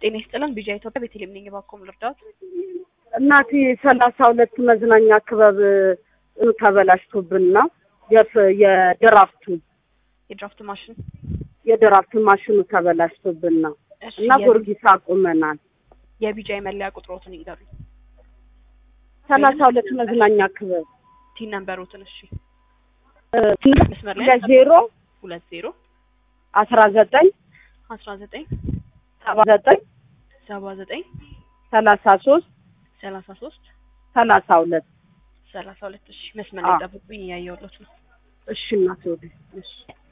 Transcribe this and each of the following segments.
ጤና ይስጥልን። ቢጃ ኢትዮጵያ ቤተልሔም ነኝ። እባክዎ ምን ልርዳዎት? እናቴ ሰላሳ ሁለት መዝናኛ ክበብ ተበላሽቶብን ነው የፍ- የድራፍቱ የድራፍት ማሽን የድራፍት ማሽኑ ተበላሽቶብን ነው እሺ፣ እና የ- ጊዮርጊስ አቁመናል። የቢጃ የመለያ ቁጥሮትን ይንገሩኝ። ሰላሳ ሁለት መዝናኛ ክበብ ቲን ነምበሮትን። እሺ፣ እ፣ መስመር ላይ ሁለት ዜሮ ሁለት ዜሮ አስራ ዘጠኝ አስራ ዘጠኝ ሰባ ዘጠኝ ሰባ ዘጠኝ ሰላሳ ሶስት ሰላሳ ሶስት ሰላሳ ሁለት ሰላሳ ሁለት እሺ፣ መስመር ላይ አዎ። ጠብቁኝ። እያየሁሎት ነው። እሺ እናቴ ወደ እሺ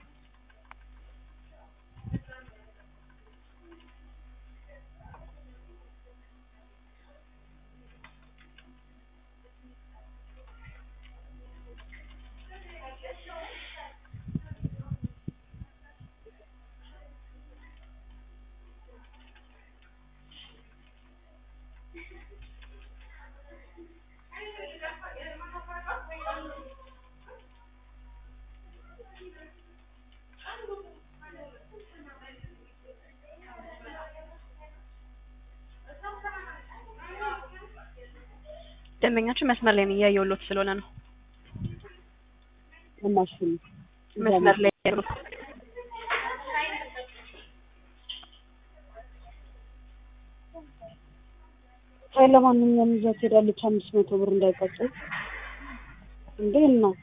ደንበኛችን መስመር ላይ ነው። እያየሁሎት ስለሆነ ነው። ማሽኑ መስመር ላይ ያሉት አይ ለማንኛውም ይዛት ሄዳለች። አምስት መቶ ብር እንዳይቀጭል እንዴ ነው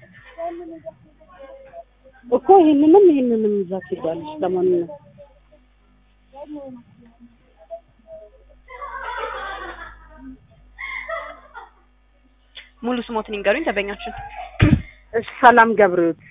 እኮ ይሄንንም ይሄንንም ይዛት ሄዳለች። ለማንኛውም ሙሉ ስሞትን ይንገሩኝ ደንበኛችን። እሺ ሰላም ገብሬዎት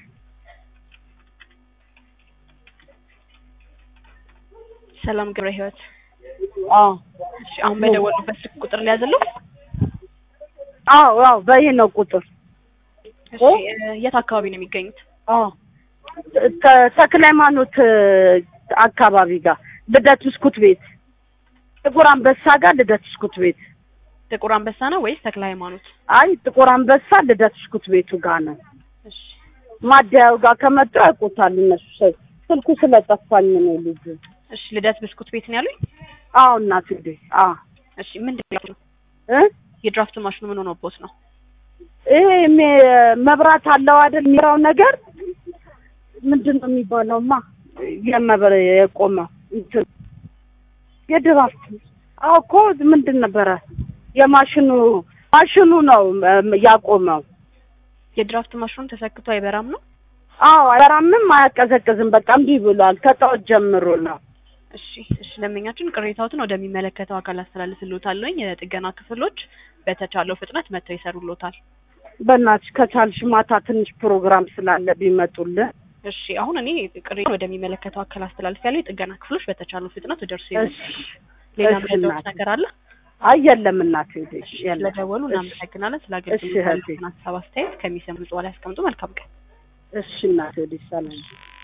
ሰላም ገብረ ህይወት። አዎ እሺ፣ አሁን በደወሉበት ስልክ ቁጥር ሊያዝለው። አዎ አዎ በይሄ ነው ቁጥር እሺ፣ እ፣ የት አካባቢ ነው የሚገኙት? አዎ ተ- ተክለ ሃይማኖት እ፣ አካባቢ ጋር ልደት ብስኩት ቤት ጥቁር አንበሳ ጋር ልደት ብስኩት ቤት ጥቁር አንበሳ ነው ወይስ ተክለ ሃይማኖት? አይ ጥቁር አንበሳ ልደት ብስኩት ቤቱ ጋር ነው እሺ፣ ማደያው ጋር ከመጡ ያውቁታል እነሱ ሰ- ስልኩ ስለጠፋኝ ነው ልጁ እሺ። ልደት ብስኩት ቤት ነው ያሉኝ? አዎ እናት እንዴ አዎ እሺ፣ ምንድን ነው እ የድራፍት ማሽኑ ምን ሆኖቦት ነው? ይሄ ሜ- መብራት አለው አይደል የሚራው ነገር ምንድን ነው የሚባለውማ የመብረ የቆመው እንትን የድራፍት አዎ እኮ ምንድን ነበረ የማሽኑ ማሽኑ ነው እም፣ ያቆመው የድራፍት ማሽኑ ተሰክቶ አይበራም ነው? አዎ አይራምም አያቀዘቅዝም በቃ እምቢ ብሏል ከጠዋት ጀምሮ ነው እሺ፣ እሺ። ደንበኛችን ቅሬታዎትን ወደሚመለከተው አካል አስተላልፍልዎታለሁ። የጥገና ክፍሎች በተቻለው ፍጥነት መጥተው ይሰሩልዎታል። በእናትሽ ከቻልሽ ማታ ትንሽ ፕሮግራም ስላለ ቢመጡልን እሺ፣ አሁን እኔ ቅሬታ ወደሚመለከተው አካል አስተላልፊያለሁ። የጥገና ክፍሎች በተቻለው ፍጥነት ደርሶ እሺ ሌላ እሺ ምረዳዎት እናቴ። ነገር አለ? አይ የለም እናቴ እሺ፣ የለም ስለደወሉ እሺ። እናመሰግናለን። ስለ እሺ፣ እህቴ። አገልግሎት ሀሳብ አስተያየት ከሚሰሙ ጽዋ ላይ ያስቀምጡ። መልካም ቀን። እሺ እናቴ ወደ ሰላም